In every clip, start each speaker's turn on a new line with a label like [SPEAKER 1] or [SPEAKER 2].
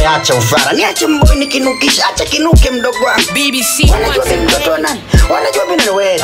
[SPEAKER 1] we acha ufara niache mboi nikinukisha acha kinuke mdogo wangu
[SPEAKER 2] BBC
[SPEAKER 1] wanajua mimi mtoto wa nani wanajua mimi ni wewe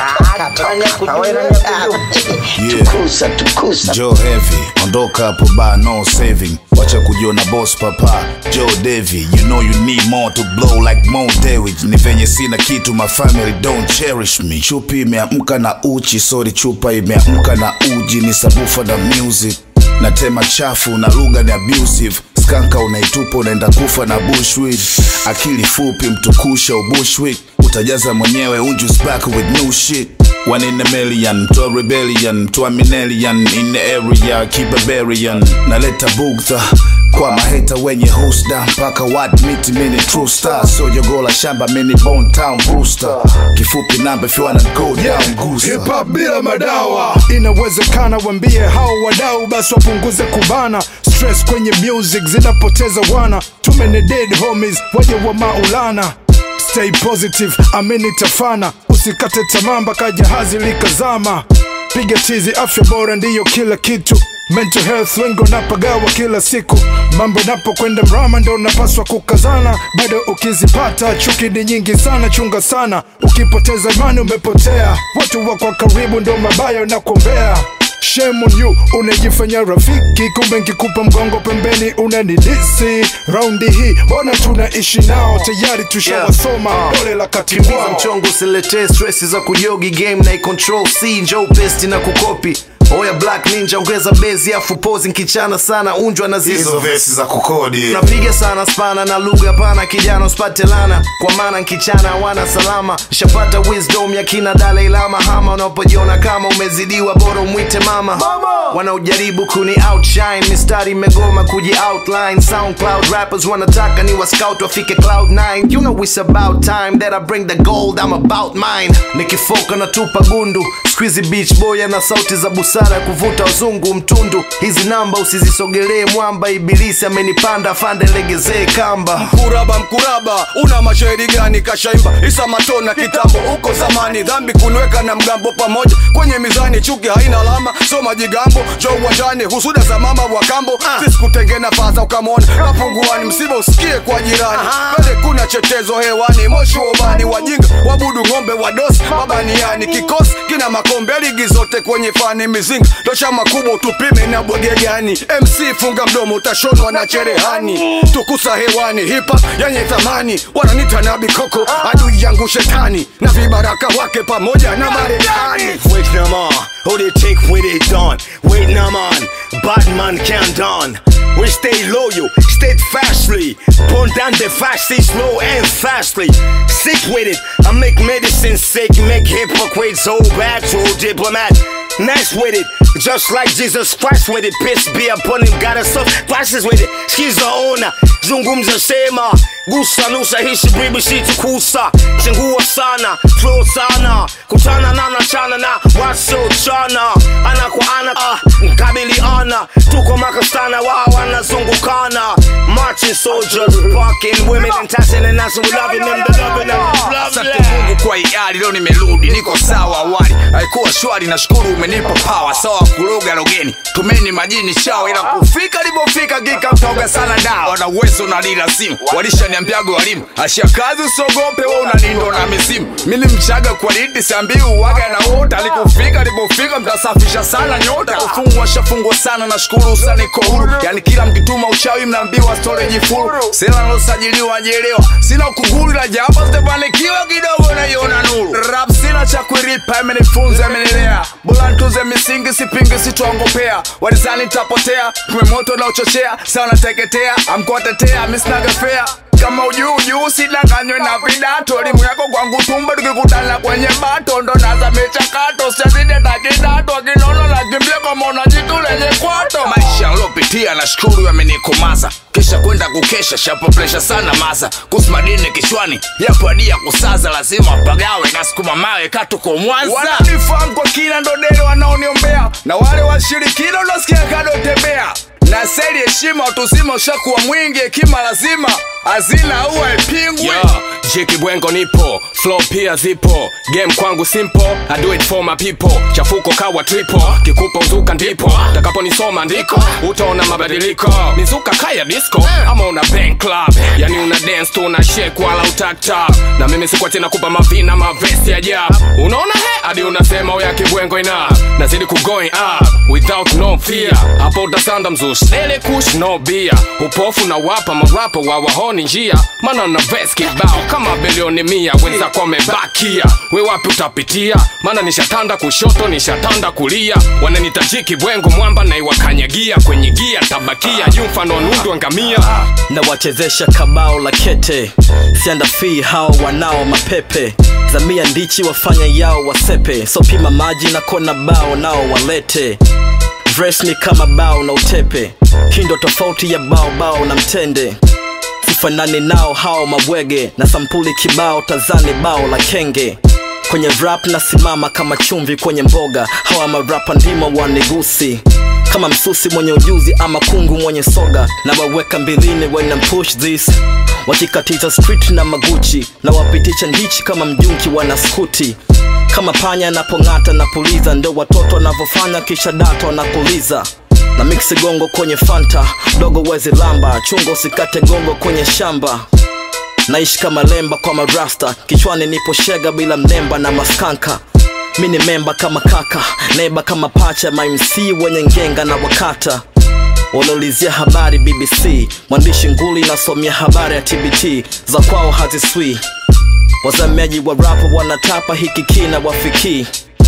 [SPEAKER 3] Yeah.
[SPEAKER 1] tukusa tukusa
[SPEAKER 3] Joe Heavy, ondoka hapo ba no saving. Wacha kujiona boss papa. Joe Davy, you know you need more to blow like Mo Dewey. Ni venye sina kitu, my family don't cherish me. Chupi imeamka na uchi, sorry chupa imeamka na uji, ni sabufa na music. Natema chafu na lugha ni abusive skanka unaitupa unaenda kufa na bushwick akili fupi mtukusha ubushwick utajaza mwenyewe unjus back with new shit One in a million, to a rebellion, to a minellion in the area, keep a barbarian. Naleta bugtha kwa maheta wenye husda mpaka wat miti mini true star so jogola shamba mini bone town booster kifupi namba if you wanna go down gusa
[SPEAKER 4] Hip hop bila madawa inawezekana, wambie hao wadau basi wapunguze kubana stress kwenye music zinapoteza wana too many dead homies waje wa maulana stay positive amini tafana usikate tamaa mpaka jahazi likazama piga tizi afya bora ndiyo kila kitu mental health wengi wanapagawa kila siku mambo napokwenda mrama ndo unapaswa kukazana bado ukizipata chuki ni nyingi sana chunga sana ukipoteza imani umepotea watu wako karibu ndo mabaya na Shame on you, unajifanya rafiki, kumbe nkikupa mgongo pembeni unanidisi. Raundi hii mbona tunaishi nao tayari tushawasoma, dole la kati
[SPEAKER 5] Kiza
[SPEAKER 4] mwao.
[SPEAKER 5] mchongo usiletee stress za kujogi game na icontrol c njoo pesti na kukopi oya black ninja ongeza bezi afu pozi nkichana sana unjwa na zizo
[SPEAKER 3] vesi za kukodi
[SPEAKER 5] napiga sana spana na lugha pana kijana usipate lana kwa maana nkichana wana salama shapata wisdom ya kina Dalai Lama hama unapojiona kama umezidiwa bora umwite mama, wanaojaribu kuni outshine mistari imegoma kuji outline soundcloud rappers wanataka ni wa scout wafike cloud 9 you know it's about time that I bring the gold I'm about mine nikifoka na tupa gundu squeezy beach boy na sauti za busara ya kuvuta wazungu mtundu hizi namba usizisogelee mwamba ibilisi amenipanda fande legezee kamba
[SPEAKER 6] mkuraba mkuraba una mashairi gani kashaimba isa matona kitambo huko zamani dhambi kunweka na mgambo pamoja kwenye mizani chuki haina alama so majigambo jo uwanjani husuda za mama wa kambo sisi kutenge nafasa ukamwona kapunguani msiba usikie kwa jirani pale kuna chetezo hewani moshi wa ubani wajinga wabudu ng'ombe wadosi mabaniani kikosi kina makombe ligi zote kwenye fani mizinga tosha makubwa utupime na bwege gani mc funga mdomo utashonwa na cherehani tukusa hewani hipa yenye thamani wananita na bikoko adui yangu shetani na vibaraka wake pamoja na marekani
[SPEAKER 7] Wait no more, who they take where they done. Wait no man, bad man can't done. We stay loyal, steadfastly. Burn down the fasty, slow and fastly. Sick with it, I make medicine sick, make hypocrites so bad, so diplomat. Nice with it, just like Jesus Christ with it. Peace be upon him, got us up classes with it. Skiza ona, zungumza sema. Gusa nusa hishi bibi kusa Chengua sana, flow sana Kutana na nachana na wasio chana Ana kwa ana, ah, mkabiliana Tuko makastana, wao wanazungukana Marching soldiers, fucking women And touching and us, we loving them, the loving them
[SPEAKER 8] Asante
[SPEAKER 7] Lovely
[SPEAKER 8] Mungu kwa hiari, leo nimerudi, niko sawa. Awali haikuwa shwari, nashukuru umenipa pawa sawa. Kuloga logeni, tumeni majini shawa, ila kufika nilipofika gika mtoga sana dawa. Wana uwezo na lila simu, walishaniambiaga walimu, ashia kazi usogope, wewe unanindo na misimu. Mimi mchaga kwa liti, siambii uwaga na wote. Alikufika nilipofika, mtasafisha sana nyota. Kufungwa shafungwa sana, nashukuru sana iko huru. Yani kila mkituma uchawi mnaambiwa storage full. Sela nalosajiliwa jelewa, sina kuguri la jambo sitafanikiwa kidogo naiona nuru. Rap sina cha kuiripa, imenifunza imenilea. Bora ntuze misingi, sipingi, sitongopea. Walizani nitapotea, kume moto na uchochea, sawa nateketea, amkuwatetea, misinaga fea kama ujuu ujuu sidanganywe na vidato elimu yako kwangu tumbo tukikutana kwenye bato ndo naza michakato siazide takidato akinono nakimbia kama unajitu lenye kwato maisha nlopitia na shukuru yamenikomaza kisha kwenda kukesha shapo presha sana maza kusmadini kichwani yapo adia kusaza lazima pagawe na sukuma mawe katuko mwanza wananifahamu kwa kina ndo dele wanaoniombea na wale washirikina unasikia kado tembea na seli heshima utuzima ushakuwa mwingi hekima lazima hazina uwa ipingwi
[SPEAKER 2] Yeah, Jiki Bwengo nipo, flow pia zipo, game kwangu simple, I do it for my people. Chafuko kawa triple, kikupa uzuka ndipo, takaponisoma ndiko, utaona mabadiliko. Mizuka kaya disco, ama una bank club, yani una dance tu una shake wala utakta. Na mimi sikuwa tena kupa mavina mavesi ya jab. Unaona he, hadi unasema uya kibwengo ina, nazidi ku going up, without no fear. Hapo utasanda mzushi, dele kush no beer. Upofu na wapa marapo wa wahoni njia, mana na vest kibao kama bilioni mia wenzako wamebakia we wapi utapitia maana nishatanda kushoto nishatanda kulia wananitajiki bwengo mwamba na iwakanyagia kwenye gia tabakia juu mfano wa nundu angamia
[SPEAKER 9] na wachezesha kabao la kete sianda fi hao wanao mapepe zamia ndichi wafanya yao wasepe so pima maji na kona bao nao walete Verse ni kama bao na utepe kindo tofauti ya bao bao na mtende sifanani nao hao mabwege na sampuli kibao tazani bao la kenge kwenye rap nasimama kama chumvi kwenye mboga hawa marapa ndimo wanigusi kama msusi mwenye ujuzi ama kungu mwenye soga na waweka mbilini when I push this wakikatiza street na maguchi na wapitisha ndichi kama mjunki wana skuti kama panya anapong'ata na puliza ndo watoto wanavyofanya kisha dato na kuliza na miksi gongo kwenye fanta dogo wezi lamba chungo usikate gongo kwenye shamba naishi kama lemba kwa marasta kichwani nipo shega bila mnemba na maskanka mi ni memba kama kaka neba kama pacha mamc wenye ngenga na wakata wanaulizia habari bbc mwandishi nguli nasomia habari ya tbt za kwao haziswi wazamiaji wa rapo wanatapa hiki kina wafikii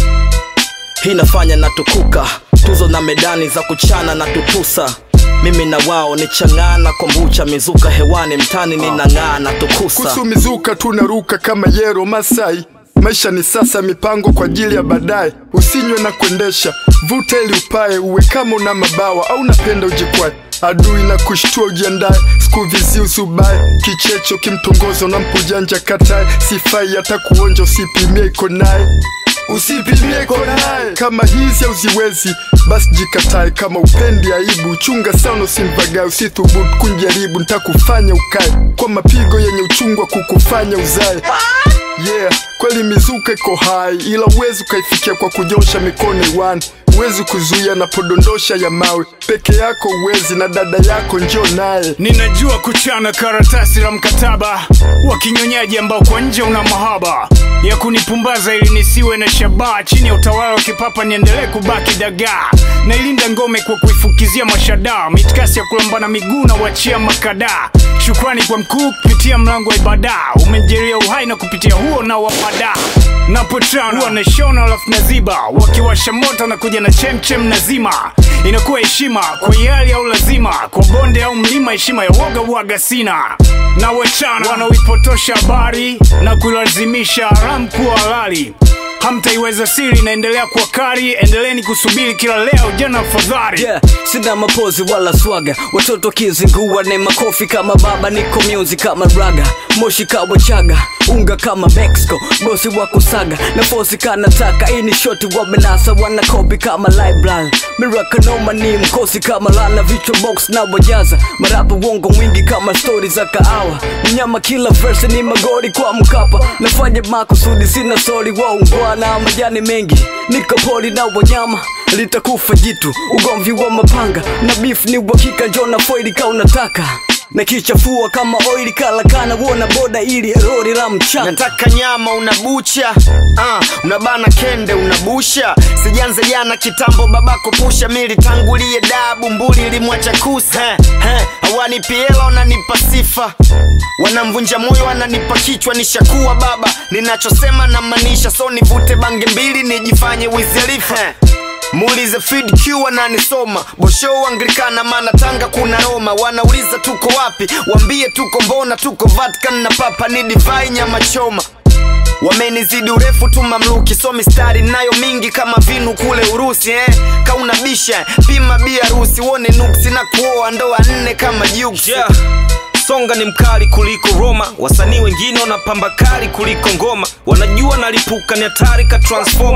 [SPEAKER 9] hii nafanya natukuka tuzo na medani za kuchana na tutusa mimi na wao ni chang'aa na kombucha mizuka hewani mtani ninang'aa na tukusa
[SPEAKER 4] kuhusu mizuka tunaruka kama yero masai maisha ni sasa mipango kwa ajili ya baadaye usinywe na kuendesha vuta ili upae uwe kama una mabawa au napenda ujikwae adui na kushtua ujiandae skuvizi usubae kichecho kimtongozo na mpujanja katae sifai hata kuonja usipimie iko naye usipimie iko naye kama hizi auziwezi basi jikatae kama upendi aibu chunga sana usimvagae usithubutu kunjaribu ntakufanya ukae kwa mapigo yenye uchungu wa kukufanya uzae yeah kweli mizuka iko hai ila uwezi ukaifikia kwa kunyosha mikono iwani huwezi kuzuia napodondosha ya mawe peke yako uwezi na dada yako njo naye
[SPEAKER 10] ninajua kuchana karatasi la mkataba wa kinyonyaji ambao kwa nje una mahaba ya kunipumbaza ili nisiwe na shabaha chini ya utawala wa kipapa niendelee kubaki dagaa nailinda ngome kwa kuifukizia mashadaa mitikasi ya kulambana miguu na wachia makadaa shukrani kwa mkuu kupitia mlango wa ibada umejeria uhai na kupitia huo na wapada napochana huwa nashona alafu naziba wakiwasha moto na kuja na chemchem nazima inakuwa heshima kwa yali au lazima kwa bonde au mlima heshima ya woga waga sina na wachana wanaoipotosha habari na kuilazimisha haramu kuwa halali hamtaiweza siri inaendelea kuwa kari endeleni kusubiri kila leo jana afadhali
[SPEAKER 9] yeah, sina mapozi wala swaga watoto kizingua ne makofi kama baba niko music kama raga moshi kawa chaga unga kama mexico bosi wa kusaga na fosi kanataka ini shoti wa benasa wana kopi kama library mirakanoma ni mkosi kama lana vichwa box na wajaza marapo wongo mwingi kama stori za kaawa mnyama kila verse ni magori kwa mkapa nafanya makusudi sina sori waungwana majani mengi niko poli na wanyama litakufa jitu ugomvi wa mapanga na beef ni uhakika njona foili ka unataka na kichafua kama oili kalakana wona boda ili rori la mchanga
[SPEAKER 5] nataka nyama unabucha uh, unabana kende unabusha sijanze jana kitambo babako pusha militangulie dabu mbuli limwacha kusa hawanipi hela wananipa sifa wanamvunja moyo wananipa kichwa nishakuwa baba ninachosema na maanisha so nivute bange mbili nijifanye wizelifa muulize Fid Q wananisoma bosho anglikana maana tanga kuna roma wanauliza tuko wapi wambie tuko mbona tuko vatican na papa ni divai nyama choma wamenizidi urefu tu mamluki so mistari nayo mingi kama vinu kule urusi eh? kauna bisha pima biarusi wone nuksi na kuoa ndoa nne kama juksi
[SPEAKER 11] yeah. songa ni mkali kuliko roma wasanii wengine wanapamba kali kuliko ngoma wanajua nalipuka ni hatari ka transforma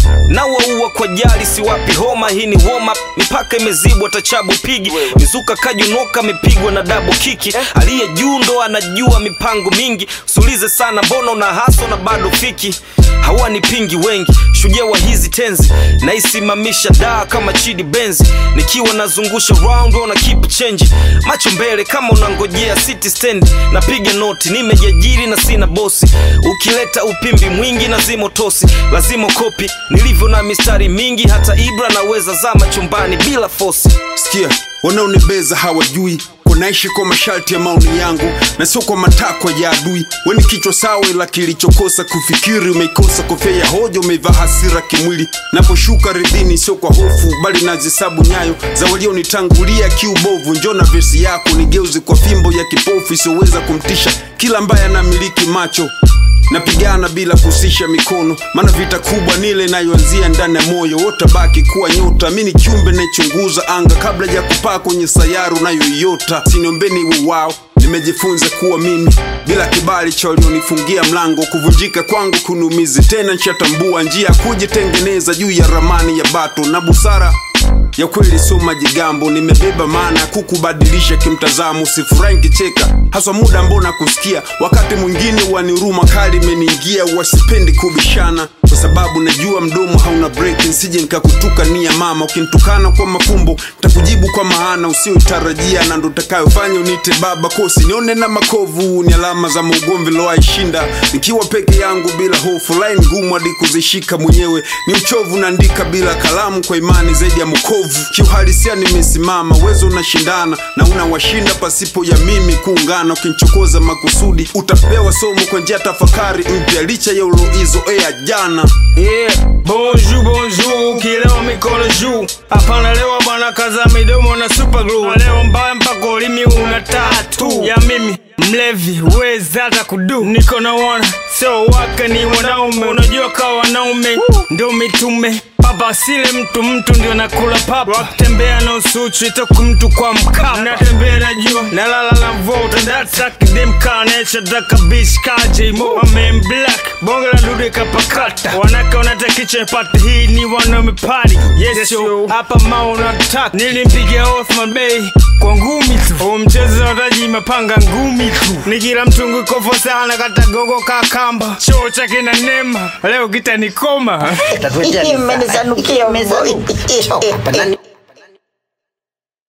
[SPEAKER 11] na waua kwa jali siwapi homa hii ni warm up mipaka imezibwa tachabu pigi mizuka kajunoka mipigwa na dabo kiki aliye juu ndo anajua mipango mingi sulize sana mbona una haso na bado fiki hawani pingi wengi shujaa wa hizi tenzi naisimamisha daa kama chidi benzi nikiwa nazungusha round wana keep change macho mbele kama unangojea city stand napiga noti nimejiajiri na sina bosi ukileta upimbi mwingi na zimo tosi lazima kopi nilivyo na mistari mingi hata ibra naweza zama chumbani bila fosi
[SPEAKER 12] sikia wanaonibeza hawajui kunaishi kwa masharti ya maoni yangu na sio kwa matakwa ya adui weni kichwa sawa ila kilichokosa kufikiri umeikosa kofia ya hoja umeivaa hasira kimwili naposhuka ridhini sio kwa hofu bali nazisabu nyayo za walionitangulia kiubovu njo na vesi yako nigeuzi kwa fimbo ya kipofu isiyoweza kumtisha kila ambaye anamiliki macho napigana bila kusisha mikono maana vita kubwa nile inayoanzia ndani ya moyo wotabaki kuwa nyota mi ni kiumbe naichunguza anga kabla ya kupaa kwenye sayari unayoiota siniombeni iwe wao nimejifunza kuwa mimi bila kibali cha walionifungia mlango kuvunjika kwangu kunumizi tena nshatambua njia ya kujitengeneza juu ya ramani ya bato na busara ya kweli sio majigambo nimebeba maana ya kukubadilisha kimtazamo sifurahi nkicheka haswa muda ambao nakusikia wakati mwingine waniruma kali imeniingia wasipendi kubishana kwa sababu najua mdomo hauna break nsije nikakutuka nia mama ukinitukana kwa mafumbo takujibu kwa maana usiotarajia na ndo takayofanya unite baba kosi nione na makovu ni alama za maugomvi loaishinda nikiwa peke yangu bila hofu line ngumu hadi kuzishika mwenyewe ni uchovu naandika bila kalamu kwa imani zaidi ya mkovu kiuhalisia nimesimama wezo unashindana na unawashinda pasipo ya mimi kuungana ukinichokoza makusudi utapewa somo kwa njia tafakari mpya licha ya uloizoea jana
[SPEAKER 10] Yeah, bonjour bonjour, kileo mikono juu. Hapana lewa bwana, kaza midomo na super glue. Na leo mbaya mpaka ulimi una tatu ya mimi mlevi, wezi hata kudu. Niko na wana sio wake, ni wanaume. Unajua kawa wanaume ndio mitume Papa sile mtu mtu ndio nakula papa wakitembea na usuchu itoku mtu kwa mkapa natembea na jua nalala na vote that's like them carnage daka bitch kaje mo I'm in black bonge la dude kapakata wanaka wanata kitchen party hii ni wanaume party yes yo hapa mao unataka nilimpigia Othman Bey kwa ngumi tu huu mchezo unahitaji mapanga ngumi tu ni kila mtungu iko sana kata gogo kakamba choo chake na nema leo kita nikoma
[SPEAKER 1] Mmenisanukia boy.